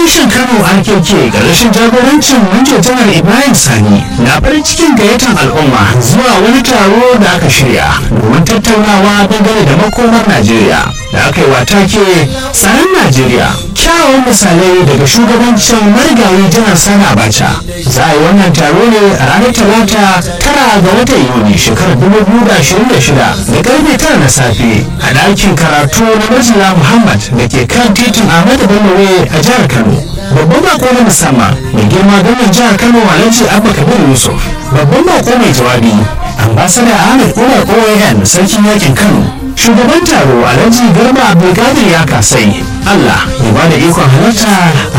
reshen kano rkk ƙarshen jagorancin manjo janar ibrahim sani na farin cikin gayyatar al'umma zuwa wani taro da aka shirya domin tattaunawa dangane da makomar najeriya da aka yi wata ke tsaron najeriya kyawawan misalai daga shugabancin marigayi janar sani abacha za a yi wannan taro ne a ranar talata tara ga watan yuni shekarar 2026 da karfe tara na safe a ɗakin karatu na majina muhammad da ke kan titin ahmadu bello a jihar kano babban bako na musamman mai girma gwamnan jihar kano alhaji abba kabir yusuf babban bako mai jawabi ambasada ahmed umar oan sarkin yakin kano shugaban taro alhaji garba abdulkadir ya kasai allah ya bada ikon halarta